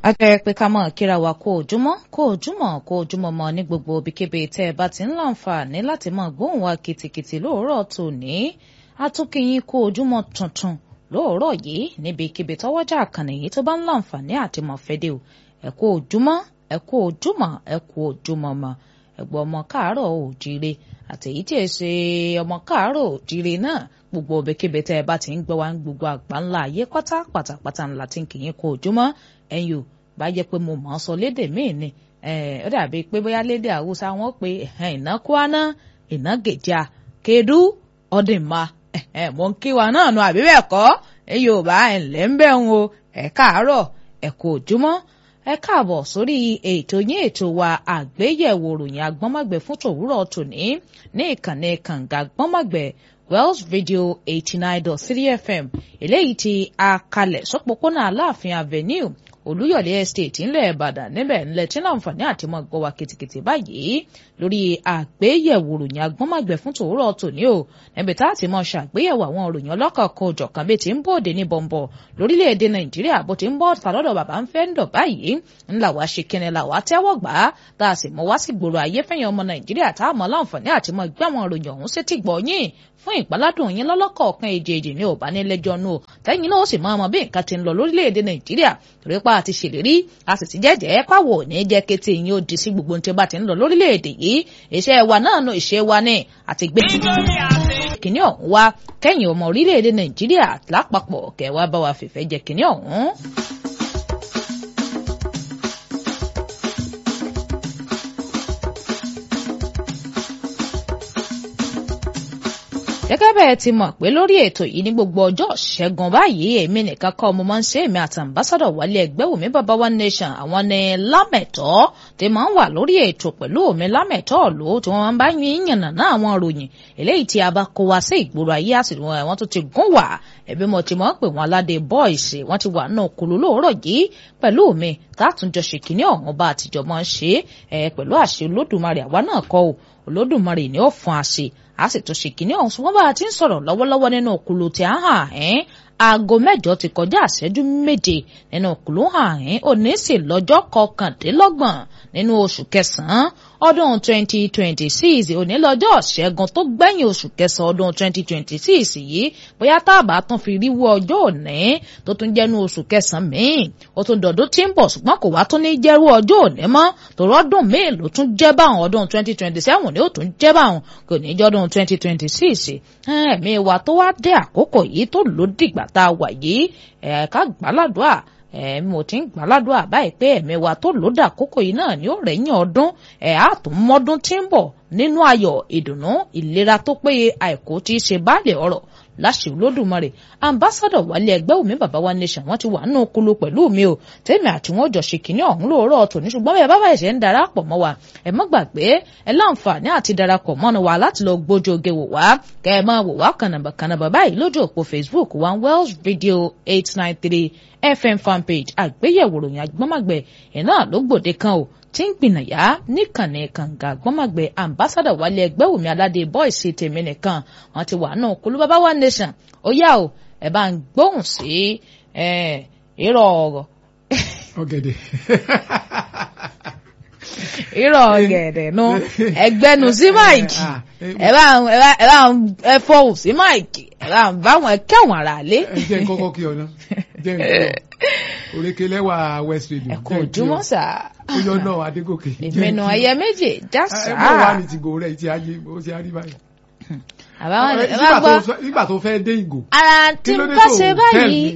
àjẹ́ pé ká mọ̀ kíra wa kó ojúmọ́ kó ojúmọ́ kó ojúmọ́ mọ́ ní gbogbo ibikíbi tẹ́ ẹ bá ti ń láǹfààní láti mọ̀ gbóhùn wa kìtìkìtì lóòrọ̀ tòní atúnkìyín kó ojúmọ́ tuntun lóòrọ̀ yìí níbikíbi tọ́wọ́jà àkànnì yìí tó bá ń láǹfààní àti mọ̀ fẹ́dẹ̀ o ẹ kú ojúmọ́ ẹ kú ojúmọ́ ẹ kú ojúmọ́ mọ́ ẹ̀gbọ́n ọmọ káàárọ̀ òjíire àtẹ̀yí tí ẹ ṣe ọmọ káàárọ̀ òjíire náà gbogbo ibikíbi tẹ́ ẹ bá ti ń gbọ́ wa ń gbogbo àgbà ńlá ayé pátá pátápátá ńlá tí ń kì í kó ojúmọ́ ẹ̀yin ò bá jẹ́ pé mo mọ̀ ọ́ sọ lédè míì ni ó dàbí pé bóyá lédè haúsá wọn pé ìná kwana ìná gèjà kedu ọdìmá mo ń kí wa náà nu àbí bẹ́ẹ̀ kọ́ ẹ̀yin ò bá ẹ̀ ńlẹ́ ń bẹ̀ ń o ẹ̀ káàárọ̀ ẹ̀ kú ojúmọ́ ẹ káàbọ̀ sórí ètò yín ètò wa àgbéyẹ̀wò ròyìn agbọ́nmọ̀gbẹ̀ fún tòwúrọ̀ tòní ní ìkànnì kànga agbọ́nmọ̀gbẹ̀ Wells Radio eighty nine dot three FM eléyìí tí a kalẹ̀ sọ́pọ̀pọ̀nà Aláàfin Avenue Olúyọ̀lé Estate ńlẹ̀ Ìbàdàn níbẹ̀ ńlẹ̀ tí láǹfààní àti mọ́ gbọ́ wa kìtìkìtì báyìí lórí àgbéyẹ̀wò ròyìn agbọ́nmọ̀gbẹ̀ fún tòwúrọ̀ tòní o níbi tá a ti mọ̀ ṣàgbéyẹ̀wò àwọn ròyìn ọlọ́kọ̀ọ̀kan òjọ̀kan bíi ti ń bòde ní bọ̀m̀bọ̀ lórílẹ̀‐èdè Nàìjíríà bó ti ń bọ́ tàlọ́dọ̀ bàbá ń fẹ́ ń dọ̀ báyìí ńlá wa ṣe kíni là wá tẹ́wọ́ gbà á tá a sì mọ wá sí gbòòrò ayé fẹ́yìn ọmọ Nàìjíríà tá a mọ̀ láǹfààní àti mọ̀ gbé àwọn ròyìn ọ̀hún sétí gbọ́ yín fún ìpaládùn yín lọ́lọ́kọ̀ọ̀kan èjèèjì ní ò bá nílẹ́jọ́ nù tẹ́yìn náà ó sì máa mọ bí nǹkan ti ń lọ lórílẹ̀‐èdè Nàìjíríà torí pa àti ṣèlérí a sì ti jẹ́jẹ́ pàwọ̀ ní jẹ́ kété yín ó di sí gbogbo ohun tí ó bá ti ń lọ lórílẹ̀‐èdè yìí iṣẹ́ wa náà nù ìṣe wa ní àti gbé kìnní ọ̀hún wá kẹ́yìn ọmọ orílẹ̀‐èdè Nàìjíríà lápapọ̀ kẹwàá bá wa fìfẹ́ jẹ kìnní ọ̀hún. gẹ́gẹ́ bẹ́ẹ̀ ti mọ̀ pé lórí ètò yìí ní gbogbo ọjọ́ ṣẹ́gun báyìí èmi nìkan kọ́ mo máa ń ṣe èmi àti ambassadọ̀ wálé ẹgbẹ́ wòmí bàbá one nation àwọn ní lámẹ̀tọ́ tí máa ń wà lórí ètò pẹ̀lú omi lámẹ̀tọ́ ló tí wọ́n máa ń bá yín yànnà náà àwọn ròyìn eléyìí tí a bá kó wa sí ìgboro ayé àsìkò wọn tó ti gún wà ẹbí mo ti mọ̀ pé wọn aládé bọ́ìsì wọ́n ti wà náà kúlú lóòrọ̀ yìí pẹ̀lú mi tátúnjọ ṣèkínní ọ̀hún bá àtijọ́ máa ń ṣe é pẹ̀lú àṣẹ olódùmarè àwa náà kọ́ ò olódùmarè ni ó fún àṣẹ a sì tún ṣe kínní ọ̀hún ṣùgbọ́n bá a ti ń sọ̀rọ̀ lọ́wọ́lọ́wọ́ nínú òkúlu tí a hàn ẹ́ aago mẹ́jọ ti kọjá àṣẹ́jú méje nínú òkúlu hàn ẹ́ òní sì lọ́jọ́ kọkàndínlọ́gbọ̀n nínú oṣù kẹsàn-án ọdún 2026 òní lọ́jọ́ ṣẹ́gun tó gbẹ̀yìn oṣù kẹsàn-án ọdún 2026 yìí bóyá táàbà tún fi ríwọ́ ọjọ́ òní tó tún jẹ́nu oṣù kẹsàn-án míì ó tún dọ̀dún tí ń bọ̀ ṣùgbọ́n kò wá tún ní jẹ́rú ọjọ́ òní mọ́ tòrọ́ ọdún míì ló tún jẹ́ báwọn ọdún 2027 ni ó tún jẹ́ báwọn kò ní jọ́dún 2026 ẹ̀mí wa tó wá dé àkókò yìí tó ló dìgbà tá a wà yìí ẹ̀ka gbàládùá ẹ̀mí mo ti ń gbàládùá báyìí pé ẹ̀mí wa tó ló dà àkókò yìí náà ni ó rẹ̀yìn ọdún ẹ̀ á tún mọ́dún tí ń bọ̀ nínú ayọ̀ ìdùnnú ìlera tó péye àìkú tí í ṣe báàlẹ̀ ọ̀rọ̀ láṣẹ olódùmarè ambassadọ wálé ẹgbẹ́ òmí bàbá wa nation wọ́n ti wà nínú kulu pẹ̀lú mi o tèmi àti wọn jọ ṣe kínní ọ̀hún lóòrọ̀ tòní ṣùgbọ́n bẹ́ẹ̀ bàbá ẹ̀ṣẹ̀ ń darapọ̀ mọ́ wa ẹ má gbàgbé ẹ láǹfààní àti darapọ̀ mọ́nu wa láti lọ gbójú oge wò wá kẹ́ ẹ máa wò wá kànàbà kànàbà báyìí lójú òpó facebook wa wells video eight nine three fm fanpage àgbéyẹ̀wò ròyìn agbọ́mọ̀gbẹ̀ ẹ̀ náà ló gbòde kan o tí ń gbìnàyà níkànnì kànga gbọ́mọ̀gbẹ́ ambassadọ̀ wálé ẹgbẹ́ wòmí aládé bọ́ìsì tèmi nìkan wọn ti wà náà kólú bàbá wa nation ó yá o ẹ bá ń gbóhùn sí irọ́ ọ̀rọ̀. ọ̀gẹ̀dẹ̀. irọ́ ọ̀gẹ̀dẹ̀ nu ẹgbẹ́nu sí máìkì ẹ bá ẹ bá ẹ fọhùn sí máìkì ẹ bá ń bá wọn kẹwọn ara lé. ẹ jẹ́ n kọ́kọ́ kí ọ ná jẹ́ n kí ọ òrékelẹ́wà west radio. ẹ kò ojúmọ́ sá. ó yọ náà adégòkè. ìmẹ̀nù ẹyẹ méje já sá. ẹ bọ́ wà ní tìgò rẹ̀ ti ayé ó ti arí báyìí. àbáwọn ẹ bá gbọ́ nígbà tó fẹ́ dé ìgò. ara tí n bá ṣe báyìí